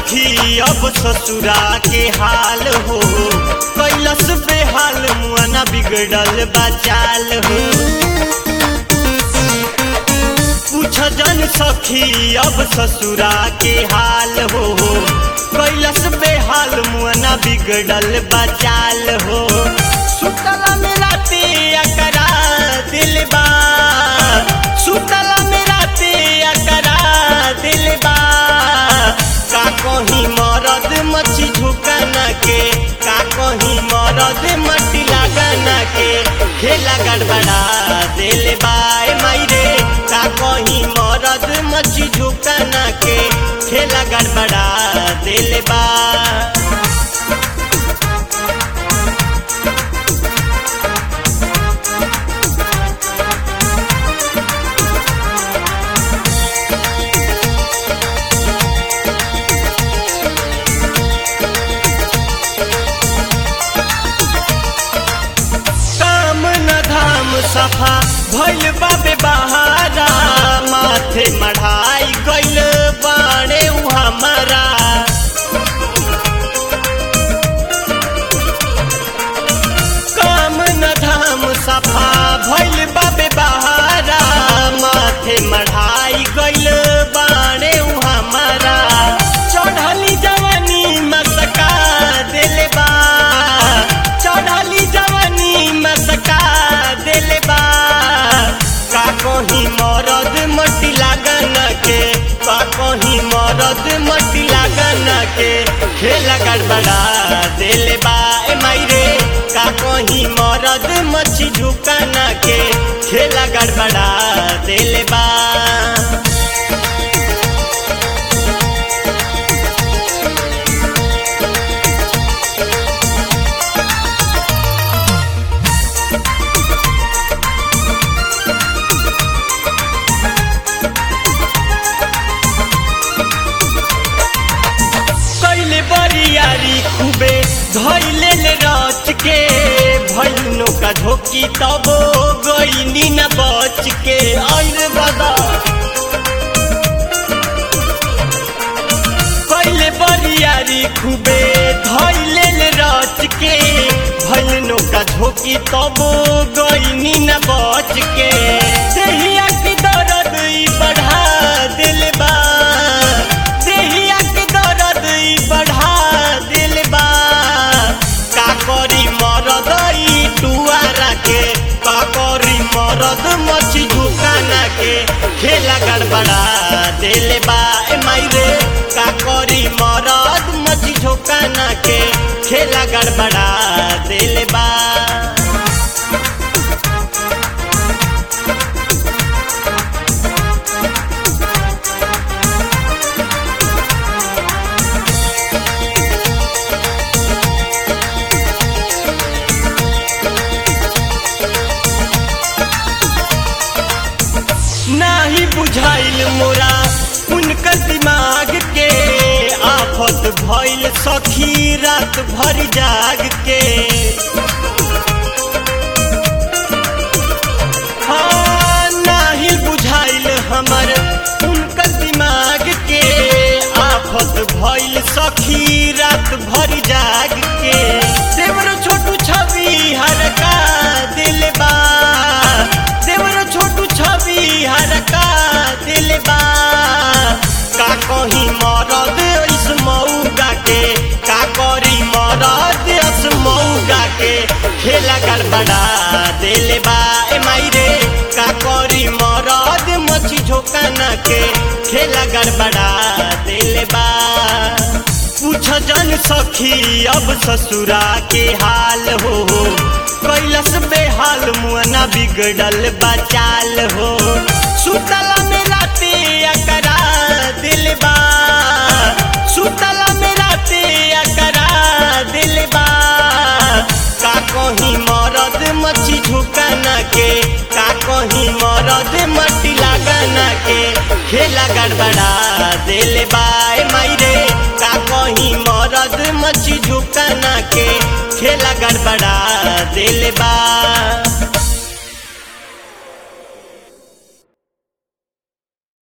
सखी अब ससुरा के हाल हो कैलस बेहाल मुआना बिगड़ल बचाल हो पूछ जन सखी अब ससुरा के हाल हो कैलस बेहाल मुआना बिगड़ल बचाल हो सुतला मेरा ते अकरा दिलबा सुतला मेरा ते अकरा दिलबा का कहीं मरद मच्छी झुकाना के का कहीं मरद मट्टी लगाना के खेला गड़बड़ा दिल बाय मायरे का कहीं मरद मच्छी झुकाना के खेला गड़बड़ा दिल बा काम न धाम सफा भइल बाबे बहारा माथे मढ़ाई गइल बाणे उ हमारा काम न धाम सफा भइल बाबे बहारा माथे मढ़ाई गइल बाणे उ हमारा चढ़ली जवानी मसका दिल बा चढ़ली जवानी मसका दिल बा का कहीं मरद मट्टी लागन के का कहीं मरद मट्टी लागन के खेला गड़बड़ा दिल बा ए मायरे का कहीं मरद मच्छी झुकाना के खेला गड़बड़ा दिल बा कैले बरियारी खूबे धैले ले रच के भैनो का झोंकी तब गईनी न बच के और बदा कैले बरियारी खूबे धैले ले रच के भैनो का झोंकी तब गईनी न बच के देहिया की दर्द ई बढ़ा दिल बा देहिया की दर्द ई बढ़ा दिल बा का करी मरद ई टुआरा के का करी मरद मछी झुकाना के खेला गड़बड़ा दिल बा ए मायरे का करी मरद मछी झुकाना के खेला गड़बड़ा दिल बा नाही बुझाइल मोरा उनकर दिमाग के आफत भइल सखी रात भर जाग के हाँ, नाही बुझाइल हमर उनकर दिमाग के आफत भइल सखी रात भर जाग के देवर छोटू छवि हर का दिल बा देवर छोटू छवि हर का दिल बा का कहीं मरद इस मऊगा के का करी मरद इस मऊगा के खेला गड़बड़ा दिल बा ए मायरे का करी मरद मछी झोकाना के खेला गड़बड़ा दिल बा पूछ जन सखी अब ससुरा के हाल हो कैलस बेहाल मुआना बिगड़ल बचाल हो सुतला में राते अकरा दिलबा सुतला में राते अकरा दिलबा का कहीं मरद मच्छी झुकाना के का कहीं मरद मट्टी लगाना के खेला गड़बड़ा दिल बाय मायरे का कहीं मरद मच्छी झुकाना के खेला गड़बड़ा दिल बा